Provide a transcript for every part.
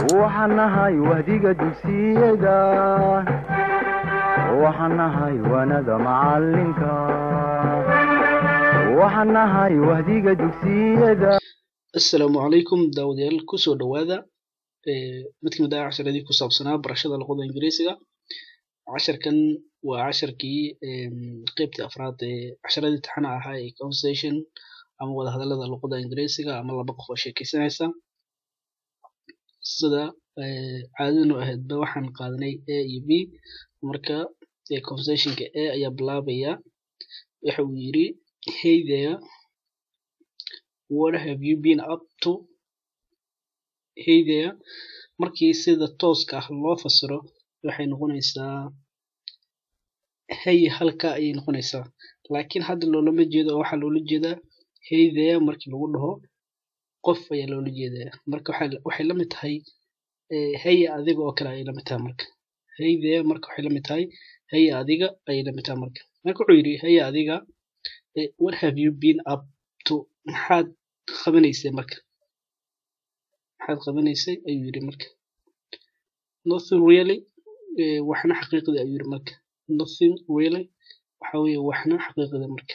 waxaan nahay wahdiga dugsiyada waxaan nahay waanada macalinka waxaan nahay wahdiga dugsiyada assalaamu calaykum daawadayaal kusoo dhowaada mid kamid ah casharadii ku saabsanaa barashada luqada ingiriisiga casharkan waa casharkii qeybtii afraad ee casharadii taxana ahaa ee conversation ama wada hadalada luqada ingiriisiga ama laba qof oo sheekeysanaysa sida caadadanu ahaydba waxaan qaadanay a iyo b marka conversationka a ayaa bilaabaya waxa uu yiri hey there what have you been up to hey there markii sida tooska ah loo fasiro waxay noqonaysaa hey halka ayay noqonaysaa laakiin hadda loolama jeedo oo waxaa loola jeedaa hey there markii lagu dhaho qof ayaa loola jeedaa marka waxay la mid tahay hey adiga oo kale ayay la mid tahay marka hey there marka waxay la mid tahay hey adiga ayay la mid tahay marka marka wuxuu yidhi hey adiga what have you been up to maxaad qabanaysay marka maxaad qabanaysay ayuu yidhi marka nothing really waxna xaqiiqda ayuu yidhi marka nothing really waxa weeye waxna xaqiiqda marka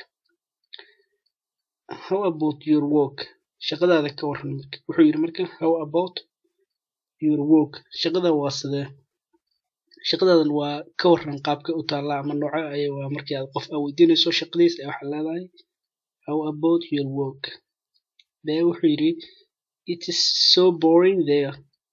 how about your work shaqadaada ka waran marka wuxuu yidhi marka how about your work shaqada waa sidee shaqadaadan waa ka waran qaabka u taallaa ama nooca ay waa markii aad qof aa weydiinayso shaqadiis ee waxaa leedahay how about your work dee wuxuu yidhi it is so boring there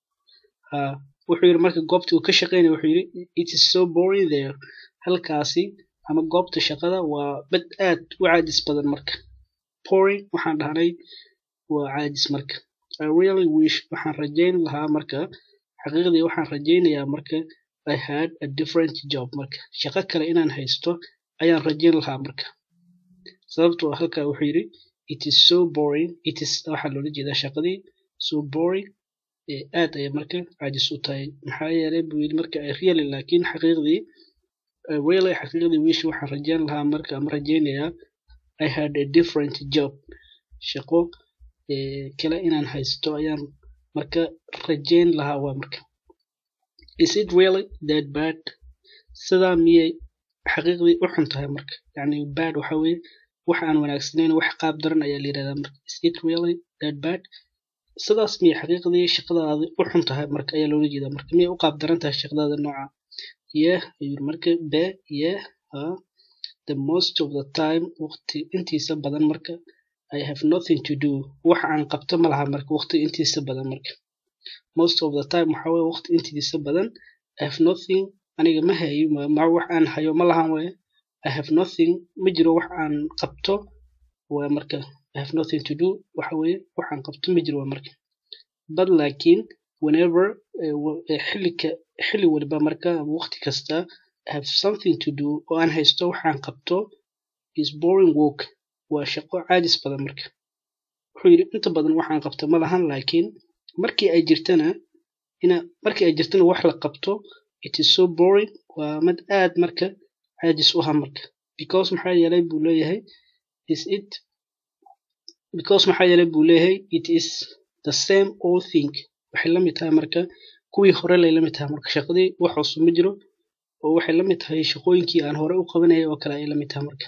ha wuxuu yidhi marka goobta uu ka shaqeynaya wuxuu yidhi it is so boring there halkaasi ama goobta shaqada waa bad aad u caajis badan marka boring waxaan dhahnay waa caajis marka I really wish waxaan rajayn lahaa marka xaqiiqdii waxaan rajaynayaa marka I had a different job marka shaqo kale inaan haysto ayaan rajayn lahaa marka sababtoo halka wuxuu yidhi it is so boring it is waxaa loola jeedaa shaqadii so boring aad ayay marka caajis u tahay maxaa yeelay buu yidhi marka I really laakiin xaqiiqdii I really xaqiiqdii wish waxaan rajayn lahaa marka ama rajaynayaa I had a different job shaqo kale inaan haysto ayaan marka rajayn lahaa waa marka is it really that bad sidaa miyay xaqiiqdii u xun tahay marka yacni bad waxa weeye wax aan wanaagsanayn wax qaab daran ayaa la yidhahdaa marka is it really that bad sidaas miyay xaqiiqdii shaqadaada u xun tahay marka ayaa loola jeedaa marka miyay u qaab daran tahay shaqadaada nooca yeah ayuu marka be yeah ha the most of the time waqti intiisa badan marka I have nothing to do wax aan qabto ma laha marka waqti intiisa badan marka most of the time waxa weeye waqti intiisa badan I have nothing aniga ma hayo ma wax aan hayo ma lahan waye I have nothing ma jiro wax aan qabto waa marka I have nothing to do waxa weeye wax aan qabto ma jiro waa marka but laakiin whenever xilika xilli waliba marka waqti kasta I have something to do oo aan haysto wax aan qabto is boring work waa shaqo caajis badan marka wuxuu yidhi inta badan waxaan qabta ma lahan laakiin markii ay jirtana ina markii ay jirtana wax la qabto it is so boring waa mid aad marka caajis u aha marka because maxaa yeelay buu leeyahay is it because maxaa yeelay buu leeyahay it is the same old thing waxay la mid tahay marka kuwii hore lay la mid tahay marka shaqadii wax cusub ma jiro oo waxay la mid tahay shaqooyinkii aan hore u qabanayay oo kale ay la mid tahay marka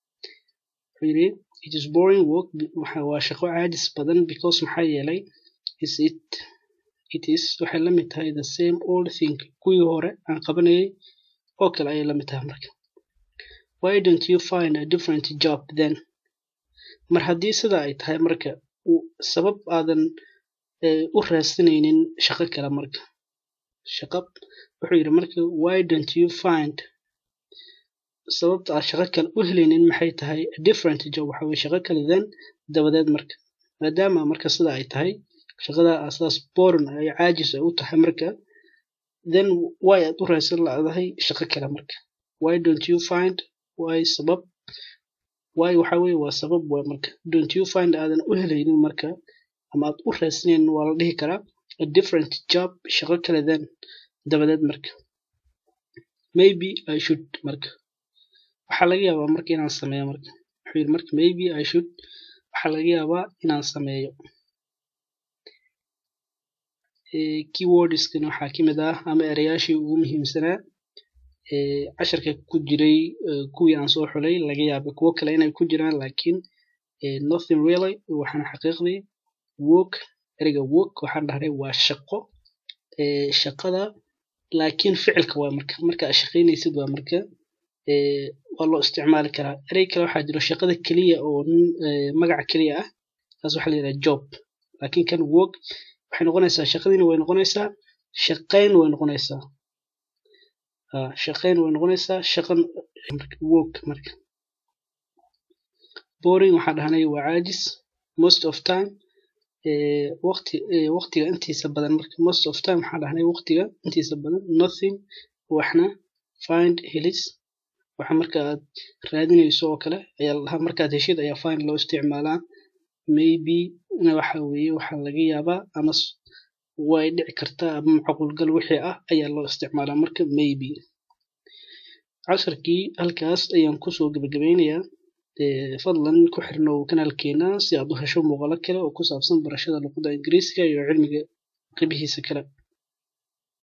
yiri it is boring work waa shaqo caajis badan because maxaa yeelay is it it is waxay la mid tahay the same old thing kuwii hore aan qabanayay oo kale ayay la mid tahay marka why don't you find a different job then mar haddii sida ay tahay marka sabab aadan u raadsanaynin shaqo kale marka shaqo wuxuu yidhi marka why don't you find sababta aad shaqo kale u helaynin maxay tahay different job waxa weye shaqo kale then dabadeed marka maadaama marka sida ay tahay shaqada sidaas borin ay caajis ay u tahay marka then why aad u raadsan ladahay shaqo kale marka why don't you find why sabab why waxa weye waa sabab waa marka don't you find aadan u helaynin marka ama aad u raadsanaynin waa la dhihi karaa a different job shaqo kale then dabadeed marka maybe I should marka waxaa laga yaabaa marka inaan sameeyo marka wuxuu yidhi marka maybe I should waxaa laga yaabaa inaan sameeyo keywordskana waxaa ka mid ah ama erayaashii ugu muhiimsanaa casharka ku jiray kuwii aan soo xulay laga yaaba kuwo kale inay ku jiraan laakiin nothing really waxaan xaqiiqdii work ereyga work waxaan dhahnay waa shaqo shaqada laakiin ficilka waa marka marka aad shaqaynaysid waa marka waa loo isticmaali karaa erey kale waxaa jiro shaqada keliya oo magaca keliya ah taas waxaa la yidhaha job laakiin kan work waxay noqonaysaa shaqadiina way noqonaysaa shaqayn way noqonaysaa shaqayn way noqonaysaa shaqan work marka boring waxaa dhahnay waa caajis most of time waqti waqtiga intiisa badan marka most of time waxaa dhahnay waqtiga intiisa badan nothing waxna find helis waxa marka aad raadinayso oo kale ayaa la dhahaa markaad heshid ayaa find loo isticmaalaa maybe waxa weeye waxaa laga yaabaa ama way dhici kartaa ama macquulgal wixii ah ayaa loo isticmaalaa marka maybe casharkii halkaas ayaan kusoo gabagabeynayaa fadlan ku xirnow kanaalkeena si aad u hesho muuqalo kale oo ku saabsan barashada luqadda ingiriiska iyo cilmiga qibihiisa kale